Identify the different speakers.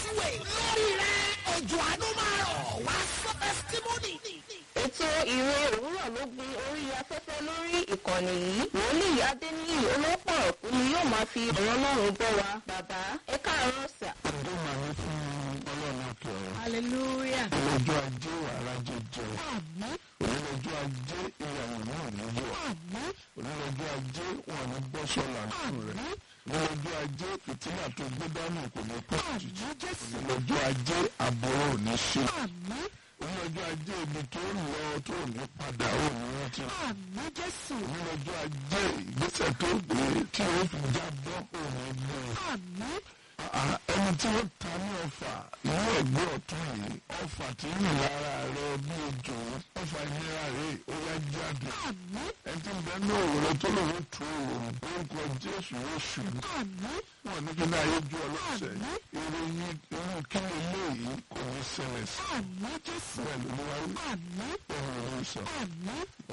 Speaker 1: way lórí rẹ̀ òjò àánú máa rọ̀ wá sọ testimony.
Speaker 2: ètò ìwé òwúrọ̀ ló gbin orí afẹ́fẹ́ lórí ìkànnì yìí wòlíì adéníyì olópọ̀ ọ̀kú ni yóò máa fi ọ̀rọ̀ ọlọ́run bọ́ wa bàbá ẹ káàárọ̀ sà.
Speaker 3: ọdún máa ní fún ọlọ́run òkè ọ̀rọ̀.
Speaker 2: hallelujah.
Speaker 3: ọlọ́jọ́ ajé wàrà jẹjẹ. onílọ́jọ́ ajé ìyàwó náà ní yọ. onílọ́jọ́ ajé wọn ní bọ́ sọ́la nínú rẹ̀. onílọ́jọ́ ajé fìtílà tó gbé dání kò ní pọ̀ jìjì. onílọ́jọ́ ajé àbúrò ò ní ṣe. onílọ́jọ́ ajé ibi tó ń lọ tó ní padà ò ní rántí. onílọ́jọ́ ajé ìgbésẹ̀ tó gbé tí ó fi jábọ́ ò ní gbé ẹni tí ó ta ní ọfà inú ẹgbẹ́ ọ̀tún yìí ọfà tí ń rìn lára rẹ bí ejò ọfà ìnira rẹ ó yá jáde ẹni tí ń bẹ ní òwúrọ̀ tó lòun tu òun orúkọ jésù oṣù wọn ní kí náà yé ju ọlọ́sẹ̀ ìròyìn irú kí ni eléyìí kò ní ṣẹlẹ̀ sí bẹ́ẹ̀ ló ní wáyé bẹ́ẹ̀ ló ní sọ.